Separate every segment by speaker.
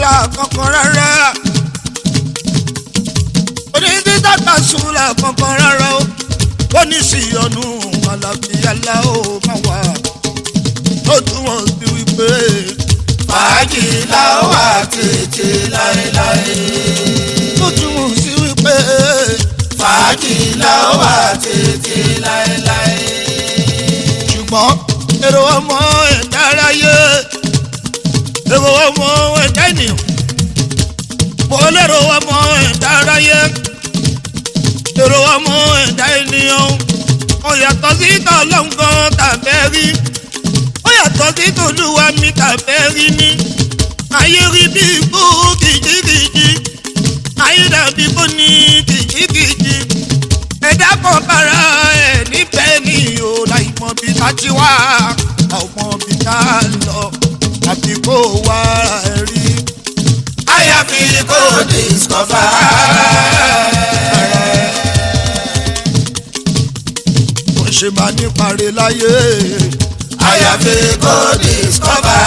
Speaker 1: súnlá kankan rárá onídìí tàkà súnlá kankan rárá o ó ní sí ọ̀nù àlàáfíà láò máa wà ó túmọ̀ sí wípé
Speaker 2: fàájì la ó wà tètè láéláé.
Speaker 1: ó túmọ̀ sí wípé
Speaker 2: fàájì la ó wà tètè láéláé.
Speaker 1: ṣùgbọ́n èrò ọmọ ẹ̀dá aráyé èrò ọmọ ẹ̀dá ènìyàn mo lérò ọmọ ẹ̀dá aráyé èrò ọmọ ẹ̀dá ènìyàn ó yàtọ̀ sí tọ́lọ́ngàn tàbẹ́ rí ó yàtọ̀ sí tòlúwa mi tàbẹ́ rí ní ayé rí bí ikú kìjikìji ayé dàbí kò ní kìjikìji ẹ̀dá kan bára ẹ̀ níbẹ̀ ni o láì mọ bí ta ti wá ọmọ bí ta lọ àbí kó wá ẹ̀ rí.
Speaker 2: àyàfi kò discover.
Speaker 1: kò ṣe máa ní parí láyé
Speaker 2: àyàfi kò discover.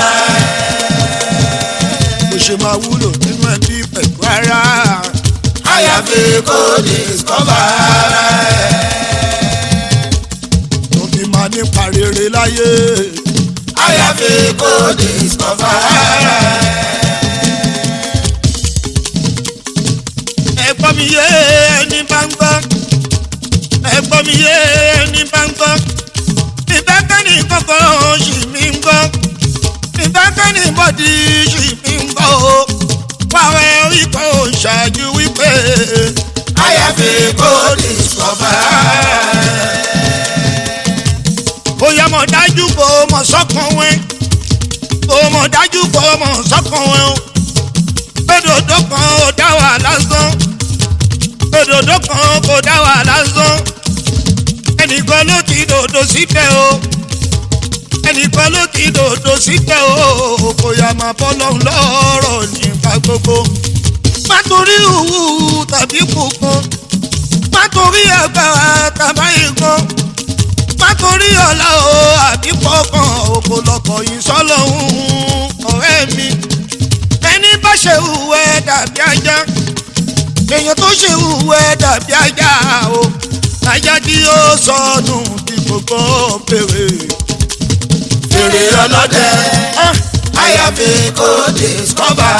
Speaker 1: kò ṣe máa wúlò nínú ẹbí pẹ̀lú ara
Speaker 2: àyàfi kò discover.
Speaker 1: tó fi máa ní parí rere láyé
Speaker 2: àyàfi kò discover.
Speaker 1: ẹ̀gbọ́n mi yé ẹni bá ń gbọ́ ẹ̀gbọ́n mi yé ẹni bá ń gbọ́ ìbákẹ́ni kọ́kọ́ ṣì mí ń gbọ́ ìbákẹ́ni bọ́dí ṣì mí ń gbọ́ o wàá rí kó ṣáájú wípé
Speaker 2: àyàfi kò discover.
Speaker 1: bóyá mo dájú kó mọ̀ sọ́kàn wẹ́ kó mọ̀ dájú kó mọ̀ sọ́kàn wẹ́ o gbẹdọdọ kan ò dá wà lásán gbẹdọdọ kan kò dá wà lásán ẹnìkan ló ti dòdò síbẹ̀ o ẹnìkan ló ti dòdò síbẹ̀ o kò yá máa bọ́ lọ́hùn lọ́rọ̀ nípa gbogbo má torí òwú tàbí kùkùn má torí agbára tàbá ìkan má torí ọ̀la o àbí pọ̀kan òkò lọ́kọ̀ yìí sọ́lọ́hún ọ̀rẹ́ mi ẹni bá ṣe hùwẹ́ dàbí ajá èèyàn tó ṣe hùwẹ́ dàbí ajá o ajá tí ó sọnù bí gbogbo bèrè.
Speaker 2: fèrè ọlọ́dẹ
Speaker 1: Ah,
Speaker 2: àyàfi kò discover.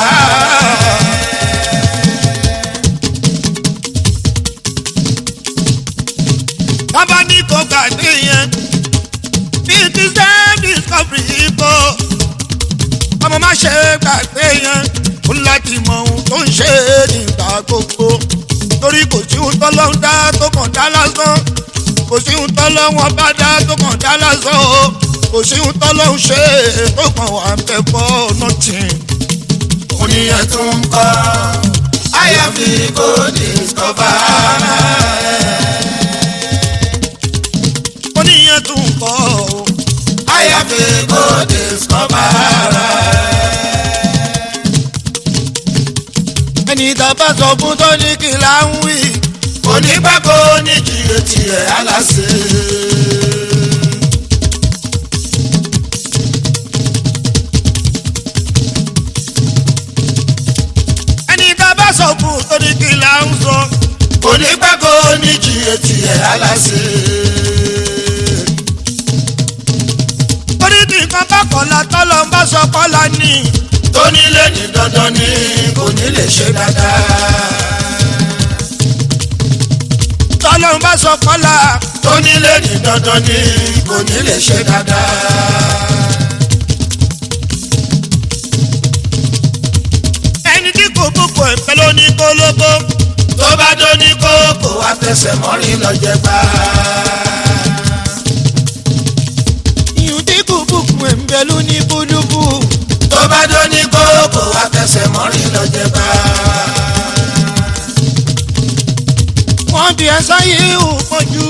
Speaker 1: bàbá ní kò gbàgbé yẹn bí ti self discovery kò ọmọ má ṣe gbàgbé yẹn ó láti mọ ohun tó ń ṣe nígbà gbogbo torí kò sí ohun tọ́lọ́hún dá tó kàn dá lásán kò sí ohun tọ́lọ́hún ọba dá tó kàn dá lásán o kò sí ohun tọ́lọ́hún ṣe tó kàn wà ń bẹ fọ́ nothing.
Speaker 2: oníyẹn tó ń kọ́ àyàfi kò discover.
Speaker 1: oníyẹn tún ń kọ́ o.
Speaker 2: àyàfi kò discover.
Speaker 1: ẹni tá a bá sọ fún tó ní kí là ń wí.
Speaker 2: onígbàgbọ́ ní kìlẹ̀ tiẹ̀ aláṣẹ.
Speaker 1: ẹni tá a bá sọ fún tó ní kí là ń sọ.
Speaker 2: onígbàgbọ́ ní kìlẹ̀ tiẹ̀ aláṣẹ.
Speaker 1: torí kí nǹkan bá kọ̀la tọ́lọ́ ń bá sọ kọ́la ní.
Speaker 2: tónílé ní dandan ni kò ní lè ṣe dáadáa.
Speaker 1: tọ́lọ́ ń bá sọ kọ́la.
Speaker 2: tónílé ní dandan ni kò ní lè ṣe dáadáa.
Speaker 1: ẹni tí kò gbogbo ẹ̀fẹ́ ló ní kólóbó.
Speaker 2: tó bá dó ní kókó wá tẹsẹ̀ mọ́rin lọ́jẹ́ gbá.
Speaker 1: ìyún tí kò gbogbo ẹ̀fẹ́ ló ní búlúbù.
Speaker 2: tó bá dó ní kókó wá tẹsẹ̀ mọ́rin lọ́jẹ́ gbá.
Speaker 1: wọ́n bí ẹ sáyé ò pọ̀jù.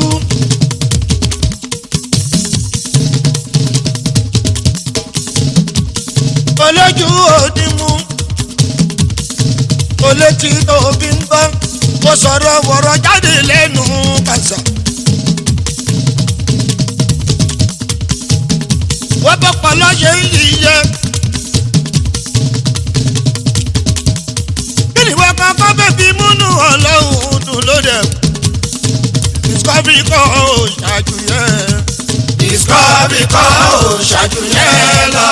Speaker 1: olójú òdì mú olétí tó fi ń gbọ́ kó sọ̀rọ̀ wọ̀rọ̀ jáde lẹ́nu kàṣà. wọ́n bọ́ pọ̀lọ́ ṣe ń yíyẹ ti múnú ọlọ́run dùn lóde discovery kọ́ ò ṣáájú yẹn.
Speaker 2: discovery kọ́ ò ṣáájú yẹn lọ.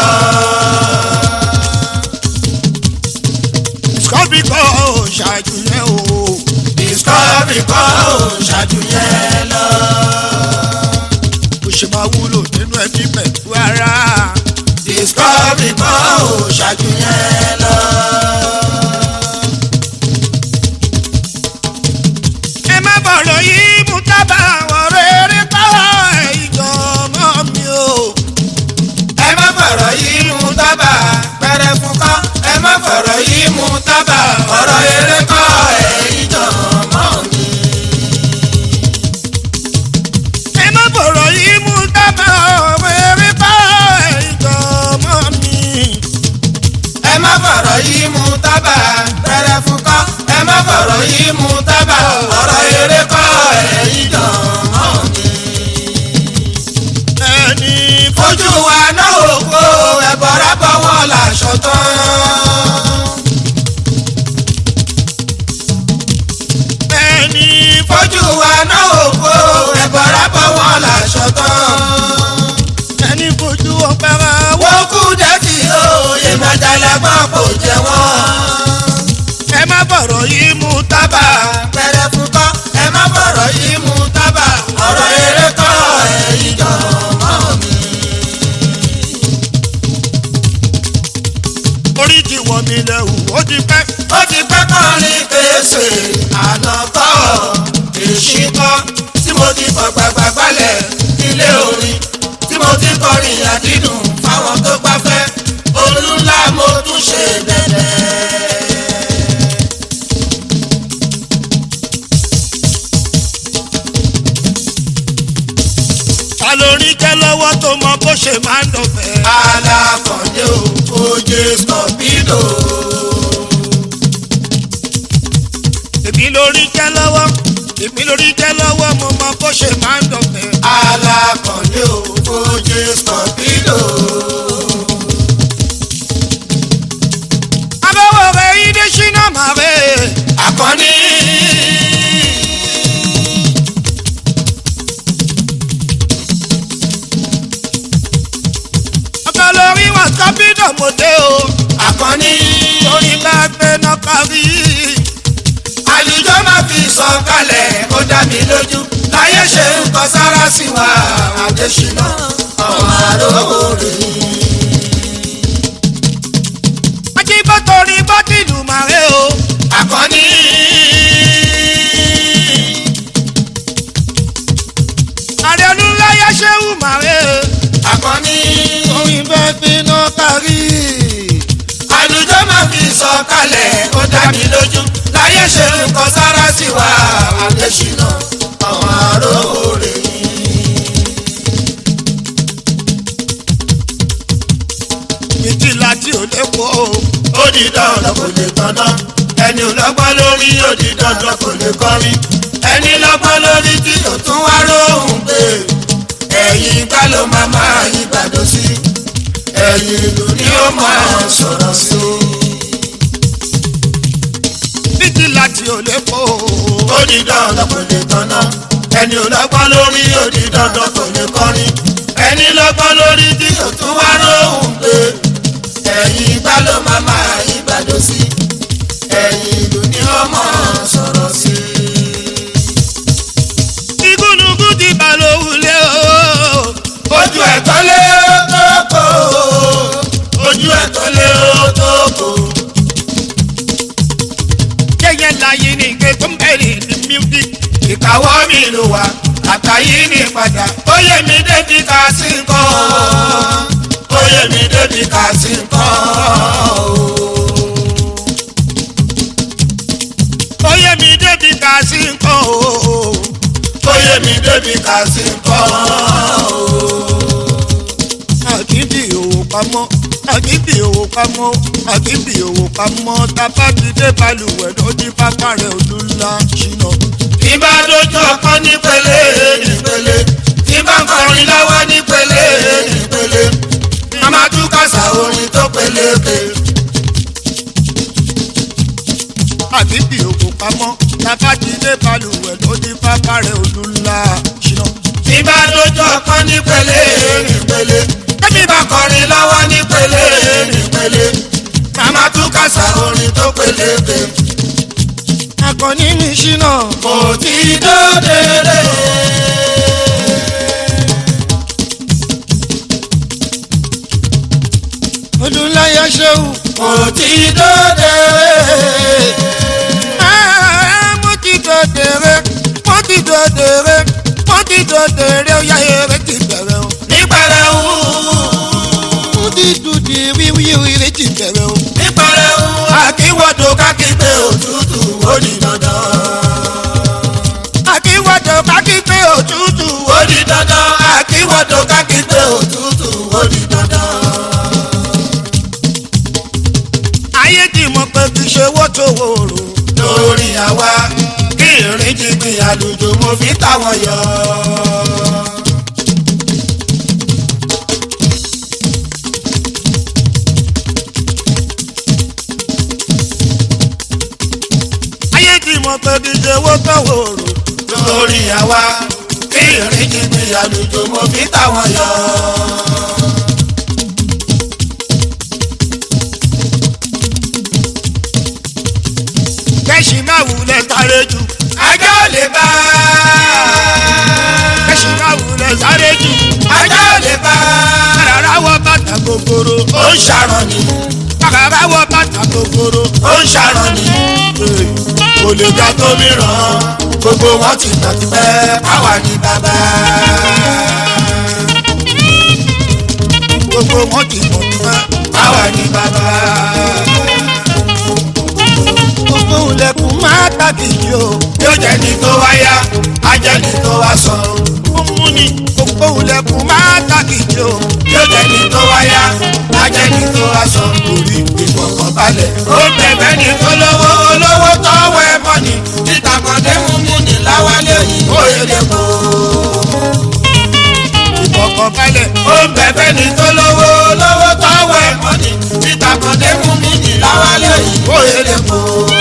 Speaker 1: discovery kọ́ ò ṣáájú yẹn o.
Speaker 2: discovery kọ́ ò ṣáájú yẹn lọ.
Speaker 1: bó ṣe máa wúlò nínú ẹbí pẹ̀lú ara.
Speaker 2: discovery kọ́ ò ṣáájú yẹn lọ.
Speaker 1: ẹ má bọ̀rọ̀ yìí mú tábà àwọn rere káwọ́ ìjọ mọ́ mi o.
Speaker 2: ẹ má fọ̀rọ̀ yìí mú tábà pẹ̀rẹ̀ fún kọ́ ẹ má fọ̀rọ̀ yìí mú tábà ọ̀rọ̀ eré kọ́ ẹ̀yìn jọ̀ mọ́ mi.
Speaker 1: ẹ má bọ̀rọ̀ yìí mú tábà àwọn rere káwọ́ ìjọ mọ́ mi.
Speaker 2: ẹ má fọ̀rọ̀ yìí mú tábà pẹ̀rẹ̀ fún kọ́ ẹ má fọ̀rọ̀ yìí mú tábà ọ̀rọ̀ eré kọ́ ẹ̀yìn jọ̀ mọ́ mi.
Speaker 1: ẹni
Speaker 2: fojú wa náà ò kó ẹ̀bọ̀rọ̀ bọ́ wọn làṣọ tán.
Speaker 1: ẹni
Speaker 2: fojú wa náà ò kó ẹ̀bọ̀rọ̀ bọ́ wọn làṣọ tán.
Speaker 1: ẹni fojú ọpẹ́ ra wọ́.
Speaker 2: wọ́n kú dẹ́tì òye mọ̀jàlágbọ́n kò jẹ́ wọ́n.
Speaker 1: ẹ má bọ̀rọ̀ yìí mú tábà.
Speaker 2: pẹ̀rẹ̀ fún kọ́ ẹ má bọ̀rọ̀ yìí mú tábà ọ̀rọ̀ eré kọ́ ẹ̀yìn jọ̀ mọ́ mi.
Speaker 1: orí ti wọ̀ mí lẹ́wù ó ti pẹ́.
Speaker 2: ó ti pẹ́ kọrin pèsè àná kọ́ èsì kọ́ tí mo ti fọ̀ gbàgbà gbalẹ̀ ilé orin tí mo ti kọrin àdídùn fáwọn tó gbafẹ́ olú ńlá mo tún ṣe bẹ̀rẹ̀.
Speaker 1: ta lórí jẹ́ lọ́wọ́ tó mọ bó ṣe máa ń dọ̀fẹ́.
Speaker 2: alákọ̀ọ́dé o oje scorpido
Speaker 1: èmi lórí jẹ́ lọ́wọ́ èmi lórí jẹ́ lọ́wọ́ mo mọ bó ṣe máa ń dọ̀fẹ́.
Speaker 2: alákọ̀ọ́dé o oje scorpido
Speaker 1: abẹ́wò rẹ̀ ìdí ṣínà máa rẹ̀.
Speaker 2: akọni
Speaker 1: ọkọ lórí wọn sọ́bídọ̀ mo dé o.
Speaker 2: akọni
Speaker 1: torí bá gbé náà kárí.
Speaker 2: àlùjọ máa fi sọ kalẹ̀ ó dá mi lójú láyé ṣe ń kọ sára sí wa àdéṣínà ọmọ àròwò rè
Speaker 1: ajíbọ̀ torí bọ́tìlù máa rẹ̀ o.
Speaker 2: akọni
Speaker 1: àrẹ olúláyà ṣéwù máa rẹ̀ o.
Speaker 2: akọni
Speaker 1: torí bá gbé náà kárí.
Speaker 2: àlùjọ máa fi sọ kalẹ̀ ó dá mi lójú láyé ṣe ń kọ sára sí wa àdéṣínà ọmọ àròwò rè
Speaker 1: ìtìlá tí ò lè pọ̀ o.
Speaker 2: ó di dandan kò lè dandan ẹni ò lọ́gbọ́n lórí ó di dandan kò lè kọrin ẹni lọ́gbọ́n lórí tí ò tún wá lóhùn pé ẹ̀yìn gbá ló máa máa yí gbàdó sí ẹ̀yìn ìlú ni ó máa sọ̀rọ̀ sí.
Speaker 1: ìtìlá tí ò lè pọ̀ o.
Speaker 2: ó di dandan kò lè dandan ẹni ò lọ́gbọ́n lórí ó di dandan kò lè kọrin ẹni lọ́gbọ́n lórí tí ò tún wá lóhùn pé ẹ̀yìn gbá ló máa máa yí gbàdó sí ẹ̀yìn ìlú ni ó máa sọ̀rọ̀ sí.
Speaker 1: igúnnugún ti bà lówulẹ̀ o.
Speaker 2: ojú ẹ̀ tó lé tó kó ojú ẹ̀ tó lé tó kó.
Speaker 1: yẹ́yẹ́ láyé ní ike tó ń bẹ̀rẹ̀ ní music.
Speaker 2: ìkàwọ́ mi ló wà àtàyè ní padà ó yẹ mi débi ká sí nǹkan ó yẹ mi débi ká sí nǹkan.
Speaker 1: ó yẹ mi débi ká sí nǹkan o.
Speaker 2: ó yẹ mi débi ká sí nǹkan.
Speaker 1: àkíndì òwò pamọ́ àkíndì òwò pamọ́ àkíndì òwò pamọ́ tábà ti dé balùwẹ̀ lójú pápá rẹ̀ ojú ńlá ṣìnà.
Speaker 2: tí bá dojú ọkọ nípele nípele tí bá ń kọrin lọ́wọ́ nípele nípele màmá tún kàṣà orin tó peléke.
Speaker 1: àkíndì òwò pamọ́ tábàdílé balùwẹ̀ ló ní pápá rẹ̀ olú ńlá ṣìnà.
Speaker 2: tí bá lójú ọkàn ní pele nípele tẹ́mi bá kọrin lọ́wọ́ ní pele nípele màmá tún kàṣà orin tó peléke
Speaker 1: akọni ní ṣìnà.
Speaker 2: kò tí dóde rè.
Speaker 1: olú ńlá yẹ ṣéwù.
Speaker 2: kò tí dóde rè.
Speaker 1: Ah, mo ti dòdèrè mo ti dòdèrè mo ti dòdèrè ó yá eré ti bẹ̀rẹ̀ o.
Speaker 2: nípẹ̀rẹ̀ wù
Speaker 1: mo ti dùdì wíwí eré ti bẹ̀rẹ̀ o.
Speaker 2: nípẹ̀rẹ̀ wù àkíwọ́dọ̀ kákígbé òtútù ó di dandan.
Speaker 1: àkíwọ́dọ̀ kákígbé òtútù
Speaker 2: ó di dandan àkíwọ́dọ̀ kákígbé òtútù ó di dandan.
Speaker 1: ayé ti mọ̀ pé kì í ṣe wọ́tò wòrò.
Speaker 2: lórí àwa kí ìrìn jìgbìn àlùjò mo fi táwọn yọ.
Speaker 1: ayé ti mọ̀ pé kì í ṣe wọ́tò wòrò.
Speaker 2: lórí àwa kí ìrìn jìgbìn àlùjò mo fi táwọn yọ.
Speaker 1: kẹ́sì máa wulẹ̀ sáré jù.
Speaker 2: ajá ò lè bá
Speaker 1: kẹ́sì máa wulẹ̀ sáré jù.
Speaker 2: ajá ò lè bá
Speaker 1: kàràrà wọ bàtà gogoro.
Speaker 2: ó ń ṣàrọ̀ ni
Speaker 1: kàràrà wọ bàtà gogoro.
Speaker 2: ó ń ṣàrọ̀ ni kò lè ga tó mìíràn gbogbo wọn ti tàn ti pẹ́ káwa ní bàbá.
Speaker 1: gbogbo wọn ti mọ̀ nípa.
Speaker 2: káwa ní bàbá.
Speaker 1: gbogbo ilẹ̀kùn máa tàbí yìí o.
Speaker 2: yóò jẹ́ ní tó wáyá ajẹ́ ní tó wá sọ.
Speaker 1: ó mú ni gbogbo ilẹ̀kùn máa tàbí yìí o.
Speaker 2: yóò jẹ́ ní tó wáyá ajẹ́ ní tó wá sọ. torí ìfọkànbalẹ̀ ó bẹ̀bẹ̀ ní olówó olówó tọ́wọ́ ẹ mọ́ ni títa kan dé mú mú ni láwálé yìí ó yẹlẹ kó.
Speaker 1: ìfọkànbalẹ̀
Speaker 2: ó bẹ̀bẹ̀ ní olówó olówó tọ́wọ́ ẹ mọ́ ni títa kan dé mú mú ni láwálé yìí ó yẹlẹ kó.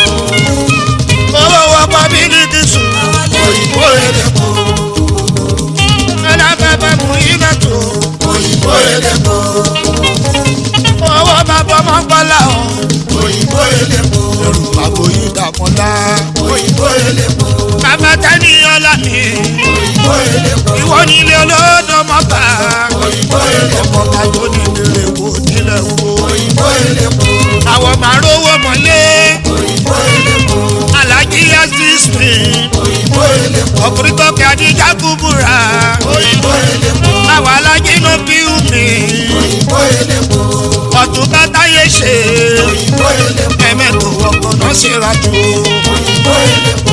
Speaker 1: owó ọkọ bílíkì sùn.
Speaker 2: òyìnbó yẹlẹ kó.
Speaker 1: ẹlẹ́fẹ̀fẹ̀ mú iná tó.
Speaker 2: òyìnbó yẹlẹ kó.
Speaker 1: owó bàbá ọmọ gbọ́lá o.
Speaker 2: òyìnbó yẹlẹ kó.
Speaker 1: ẹrù àbò yìí dàpọ̀lá.
Speaker 2: òyìnbó yẹlẹ kó.
Speaker 1: bàbá tẹ́ni ọlá mi.
Speaker 2: òyìnbó yẹlẹ kó.
Speaker 1: ìwọ nílé olódò mọ́ta.
Speaker 2: òyìnbó yẹlẹ kó.
Speaker 1: ọkọ̀ tó ní ìbéèrè wo nílẹ̀ wo.
Speaker 2: òyìnbó yẹlẹ kó.
Speaker 1: àwọn máa rówó mọ́lé.
Speaker 2: òyìnbó yẹlẹ kó.
Speaker 1: alájí aziz mi.
Speaker 2: òyìnbó yẹlẹ kó.
Speaker 1: ọkùnrin tó kẹ́ adíjà kúbúra.
Speaker 2: òyìnbó yẹlẹ kó.
Speaker 1: àwọn alájí ló bí mi.
Speaker 2: òyìnbó yẹlẹ kó.
Speaker 1: ọ̀tún bá táyé ṣe.
Speaker 2: òyìnbó yẹlẹ kó.
Speaker 1: ẹ̀mẹ́tò ọkọ̀ náà ṣe ra jù.
Speaker 2: òyìnbó yẹlẹ kó.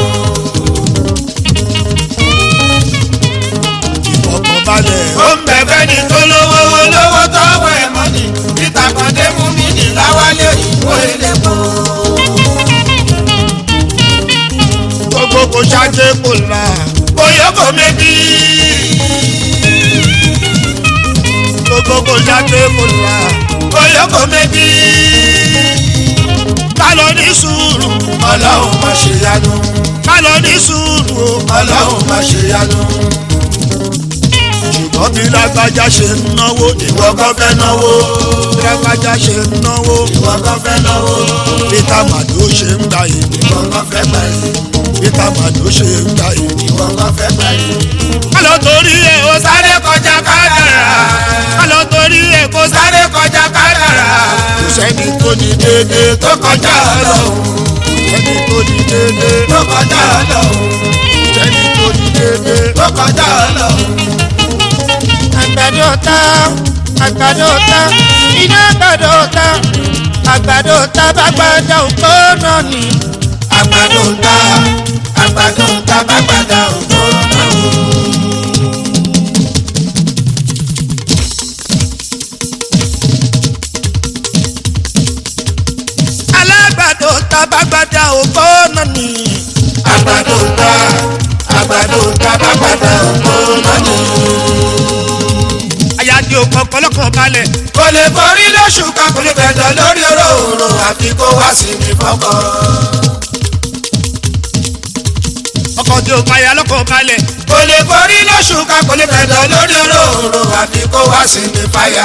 Speaker 1: ìfọkànbalẹ̀.
Speaker 2: ó ń bẹ̀bẹ̀ ní olówó olówó tọ́wọ́ ẹ̀ mọ́ ni títa kan dé mú mi ní láwálé òyìnbó yẹlẹ kó.
Speaker 1: gbogbo kò ṣáájú kò là.
Speaker 2: bóyá kò mẹ́bí.
Speaker 1: gbogbo kò ṣáájú kò là.
Speaker 2: bóyá kò mẹ́bí.
Speaker 1: ká lọ ní sùúrù.
Speaker 2: ọlọ́run má ṣe yanu.
Speaker 1: ká lọ ní sùúrù o.
Speaker 2: ọlọ́run má ṣe yanu.
Speaker 1: ṣùgbọ́n bí lágbájá ṣe ń náwó
Speaker 2: ìwọ kan fẹ́ náwó.
Speaker 1: bí lágbájá ṣe ń náwó
Speaker 2: ìwọ kan fẹ́ náwó.
Speaker 1: peter mado ṣe ń gbà yìí
Speaker 2: ìwọ kan fẹ́ gbà yìí.
Speaker 1: peter mado ṣe ń gbà yìí.
Speaker 2: ìwọ kan fẹ́ gbà yìí.
Speaker 1: ká lọ torí ẹ̀ ó sáré kọjá kádàrá. ká lọ torí ẹ̀ kó sáré kọjá kádàrá. kò sẹ́ni tó ní déédéé
Speaker 2: tó kọjá ọlọ́run.
Speaker 1: sẹ́ni tó ní déédéé
Speaker 2: tó kọjá ọlọ́run.
Speaker 1: sẹ́ni tó ní déédéé.
Speaker 2: tó kọjá ọlọ́run.
Speaker 1: àgbàdo ta àgbàdo ta iná àgbàdo ta àgbàdo ta bá gbàdá òkú náà ni.
Speaker 2: àgbàdo ń ta àgbàdo ń ta bá gbàdá ògbó náà.
Speaker 1: alágbàdo ta bá gbàdá òkú náà ni.
Speaker 2: àgbàdo ń ta àgbàdo ń ta bá gbàdá ògbó náà.
Speaker 1: àyàdì òkò kọlọ́kàn balẹ̀.
Speaker 2: kò lè borí lóṣù kan kò lè bẹ̀dọ̀ lórí òróòrò àfi kó wá sí mi fọ́kàn.
Speaker 1: ọkọ̀ tí ó payà lọ́kọ̀ balẹ̀.
Speaker 2: kò lè forí lóṣù ká kò lè fẹ̀dọ̀ lórí òróró àfi kó wá sí ní fàyà.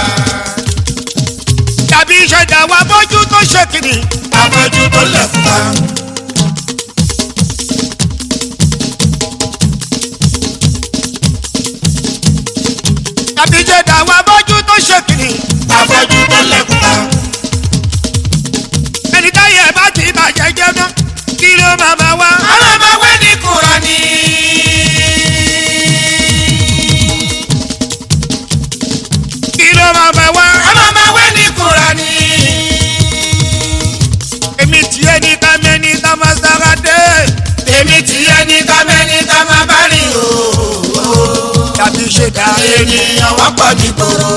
Speaker 1: tàbí ìṣẹ̀dá wa bójú tó ṣe kìnnì.
Speaker 2: afọ́jú tó lẹ̀kùn pa.
Speaker 1: tàbí ìṣẹ̀dá wa bójú tó ṣe kìnnì.
Speaker 2: afọ́jú tó lẹ̀kùn pa.
Speaker 1: ẹni táyà bá ti bàjẹ́ jẹ́ ná kí ló máa máa wá.
Speaker 2: àwọn ọmọ wẹ́ ní Kùránì.
Speaker 1: kí ló máa máa wá.
Speaker 2: àwọn ọmọ wẹ́ ní Kùránì.
Speaker 1: èmi tiẹ̀ ní ká mẹ́ni ká máa sára dé.
Speaker 2: èmi ti yẹ ní kámẹ́ni ká má bá rìn o.
Speaker 1: tàbí ìṣẹ̀dá
Speaker 2: ènìyàn wọ́n pọ̀ ní koro.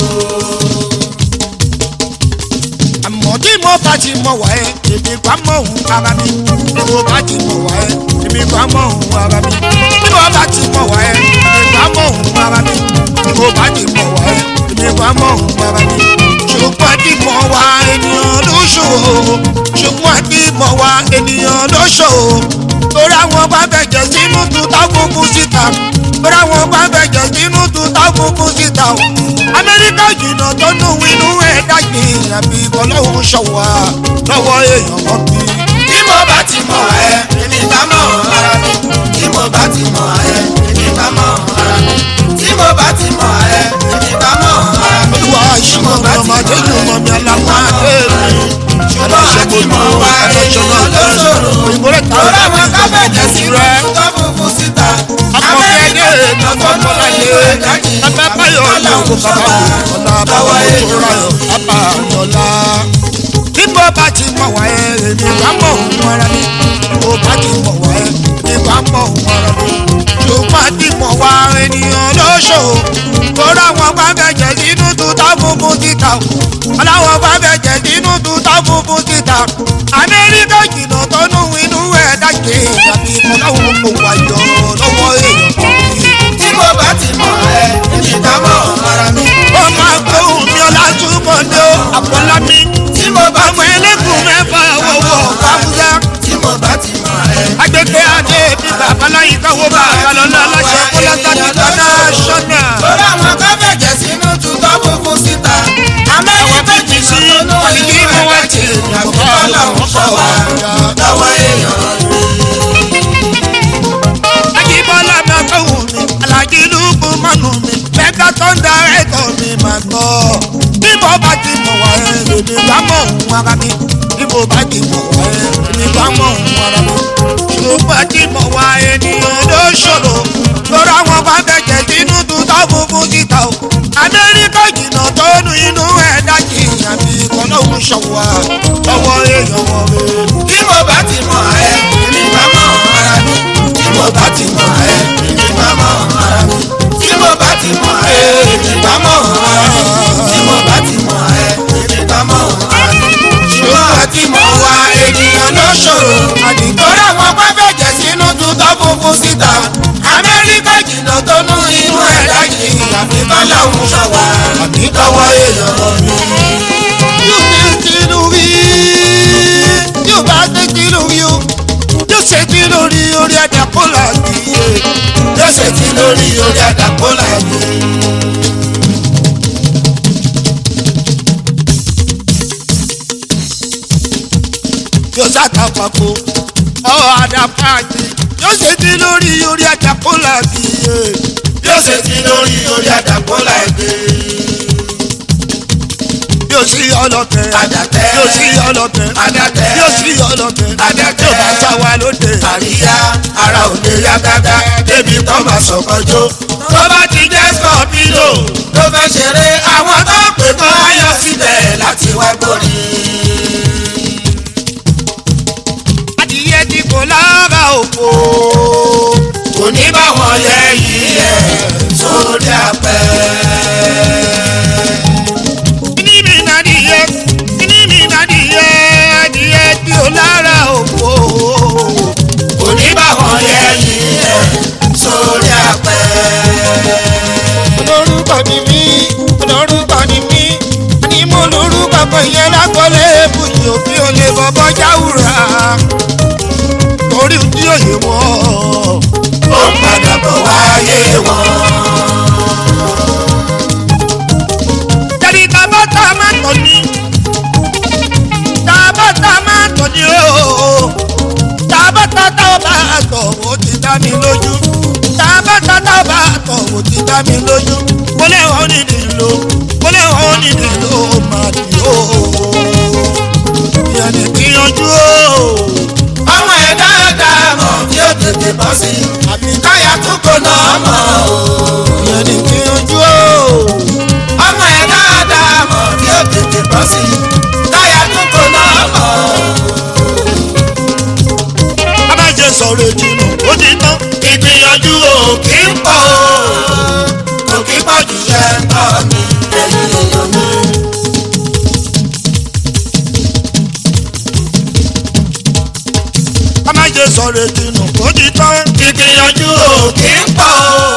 Speaker 1: àmọ́ tí mo bá ti mọ̀ wá ẹ́ èmi bá mọ̀ òun ara mi tí mo bá ti mọ̀ wá ẹ́ èmi bá mọ̀ òun ara mi tí mo bá ti mọ̀ wá ẹ́ èmi bá mọ̀ òun ara mi tí mo bá ti mọ̀ wá ẹ́ èmi bá mọ̀ òun ara mi ṣùgbọ́n tí mọ̀ wá ènìyàn ló ṣòro ṣùgbọ́n tí mọ̀ wá ènìyàn ló ṣòro torí àwọn bá bẹ̀jẹ̀ sínú tuta kúkú síta torí àwọn bá bẹ̀jẹ̀ sínú tuta kúkú síta o amẹ́ríkà jìnnà tó nù inú ẹ̀ dàgbé àbí ọlọ́run ṣọ̀wá lọ́wọ́ èèyàn kan bí.
Speaker 2: tí mo bá ti mọ̀ ẹ́ èmi bá mọ̀ ara mi. tí mo bá ti mọ̀ ẹ́ èmi bá mọ̀ ara mi. tí mo bá ti mọ̀ ẹ́ èmi bá mọ̀ ara mi.
Speaker 1: olúwa ìṣúná ọmọdé ní ọmọ mi aláwọ̀ adé mi.
Speaker 2: ṣùgbọ́n àti mọ̀ wá ènìyàn ló ṣòro.
Speaker 1: òyìnbó rẹ̀ ta
Speaker 2: lórí àwọn kábẹ́jẹ̀ sí
Speaker 1: rẹ̀.
Speaker 2: tó funfun síta.
Speaker 1: akọ̀kẹ́dẹ́
Speaker 2: amẹ́ríkà tó nù
Speaker 1: ọ̀pọ̀lọpọ̀
Speaker 2: ìlú ẹ̀dájì.
Speaker 1: bàbá báyọ̀ ní òkú bàbá ọ̀la bàbá tó ráyọ̀ bàbá ọ̀la. bí mo bá ti mọ̀ wá ẹ èmi bá mọ̀ òun ara mi bí mo bá ti mọ̀ wá ẹ èmi bá mọ̀ òun ara mi. ṣùgbọ́n tí mọ̀ wá ènìyàn ló ṣòro torí àwọn bá bẹ̀jẹ̀ sínú tuta funfun síta aláwọ̀ bá bẹ̀jẹ̀ sínú tuta funfun síta amẹ́ríkà jìnnà tó nù inú ẹ̀ dájé tàbí ọlọ́run kò wáyọ̀ lọ́wọ́ èèyàn kan bí
Speaker 2: tí mo bá ti mọ̀ ẹ́ èmi bá mọ̀ ara mi.
Speaker 1: ó máa gbóhùn mi ọlá túbọ̀ ní o àpọ̀lá mi.
Speaker 2: tí mo bá
Speaker 1: ọmọ
Speaker 2: ti mọ̀
Speaker 1: ẹlẹ́gùn mẹ́fà wọ̀wọ̀ kábúyá.
Speaker 2: tí mo bá ti mọ̀ ẹ́.
Speaker 1: agbègbè adé bí babaláyé káwọ́ bá àgbàlọ́lá aláṣẹ kọ́lá sábì kọ́lá ṣọ́nà.
Speaker 2: lórí àwọn kábẹ́jẹ̀ sínú tutọ́ funfun síta. amẹ́ríkà jì sí
Speaker 1: àbíkí mo wá ti
Speaker 2: àbí ọlọ́run sọ wá lọ́wọ́ èèyàn.
Speaker 1: Ajíbọ́lá máa gbóhùn mi, Alájí lùkù mọ́nù mi, mẹ́ta tó ń darí ẹ̀kọ́ mi máa gbọ́. Bí mo bá ti mọ̀ wá ẹ̀, èmi bá mọ̀ òun ara mi. Bí mo bá ti mọ̀ wá ẹ̀, èmi bá mọ̀ òun ara mi. Ṣùgbọ́n tí mọ̀ wá ènìyàn ló ṣòro. Lórí àwọn bá bẹ̀jẹ̀ sínú tuntun funfun síta o. Amẹ́ríkà jìnnà tó nu inú ẹ̀ dájì àbí kọ́lọ́hún ṣọ̀wá lọ́wọ́ èèyàn wọ̀ mi.
Speaker 2: tí mo bá ti mọ̀ ẹ́ èmi bá mọ̀ ara mi. tí mo bá ti mọ̀ ẹ́ èmi bá mọ̀ ara mi. tí mo bá ti mọ̀ ẹ́ èmi bá mọ̀ ara mi. tí mo bá ti mọ̀ ẹ́ èmi bá mọ̀ ara mi. ṣùgbọ́n àti mọ̀ wá ènìyàn ló ṣòro. torí àwọn pápẹ́jẹ̀ sínú tutọ́ funfun síta. amẹ́ríkà jìnnà tó nú inú ẹ̀ dájì àfi kọ́lọ́hún sọ wá lọ́wọ́ èèyàn lọ mi.
Speaker 1: yóò ṣe tí lórí yóò bá ṣe tí lórí o yóò ṣe tí lórí orí ẹ̀dá kó là kìí
Speaker 2: yóò ṣe ti lórí orí àdàpọ̀ làbí.
Speaker 1: yóò ṣàtàpàpọ̀ ọ̀ àdàpàjì yóò ṣe tí lórí orí ẹ̀dá kó là kìí
Speaker 2: yóò ṣe ti lórí orí àdàpọ̀ làbí.
Speaker 1: yóò sí ọlọ́tẹ̀
Speaker 2: Àdàtẹ̀.
Speaker 1: yóò sí ọlọ́tẹ̀
Speaker 2: Àdàtẹ̀.
Speaker 1: yóò sí ọlọ́tẹ̀
Speaker 2: Àdàtẹ̀.
Speaker 1: yóò bá sáwa lóde
Speaker 2: àríyá ara ò lè yá gágá débi tó máa sọ̀kọjọ́. tó bá ti jẹ́ scorpio tó fẹ́ ṣeré àwọn tó pè kọ́ ayọ̀ síbẹ̀ láti wá gbórí.
Speaker 1: adìyẹ ti kò lára òkò
Speaker 2: kò ní bá wọn yẹ yìí ẹ̀ sórí apẹ́.
Speaker 1: kíní mi nàdìyẹ kíní mi nàdìyẹ adìyẹ tí ò lára òkò.
Speaker 2: kò ní bá wọn yẹ yìí ẹ̀ sórí apẹ́.
Speaker 1: olórúkọ ni mí olórúkọ ni mí ni mo lórúkọ kan yẹn lákọlé bùjì òfin olè bọbọ jáwùrà torí tí òye wọn
Speaker 2: wọn.
Speaker 1: Jẹ́ni tàbá tá a máa tọ̀ ni. Tàbá tá a máa tọ̀ ni ooo. Tàbá tá a tá a bá a tọ̀ ó ti dá mi lójú. Tàbá tá a tá a bá a tọ̀ ó ti dá mi lójú. Mo lè wọ́n ní nílò. Mo lè wọ́n ní nílò máa dì ooo. Ìyẹn ní gbìyànjú ooo.
Speaker 2: ọmọ ẹ̀ dáadáa mọ̀ kí ó tètè bọ́ sí i.
Speaker 1: Àbí
Speaker 2: káyà tún kò náà mọ̀ o.
Speaker 1: ìyẹn ní gbìyànjú ooo.
Speaker 2: ọmọ ẹ̀ dáadáa mọ̀ kí ó tètè bọ́ sí i. káyà tún kò náà mọ̀ o.
Speaker 1: Abájẹ sọ̀rọ̀ ìjìnà ó ti tán.
Speaker 2: ìgbìyànjú o kì í pọ̀ o. kò kí pọ̀ jù ṣe ń tọ́ mi ẹ̀yìn èèyàn mi.
Speaker 1: Abájẹ sọ̀rọ̀ ìjìnà ó ti tán.
Speaker 2: ìgbìyànjú o kì í pọ̀ o.